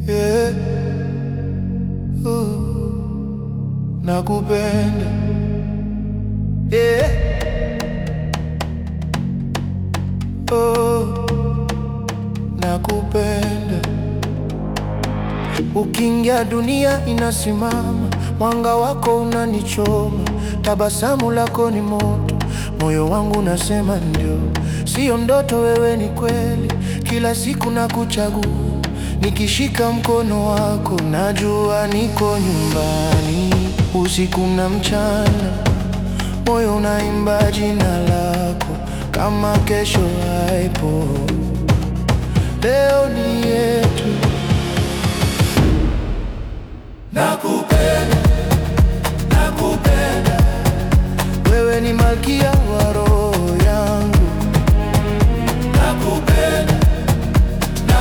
yeah. uh, nakupenda yeah. oh, nakupenda Ukiingia dunia inasimama, mwanga wako unanichoma, tabasamu lako ni moto, moyo wangu unasema ndio, sio ndoto, wewe ni kweli. Kila siku nakuchagua, nikishika mkono wako najua niko nyumbani. Usiku na mchana, moyo unaimba jina lako kama kesho haipo. Leo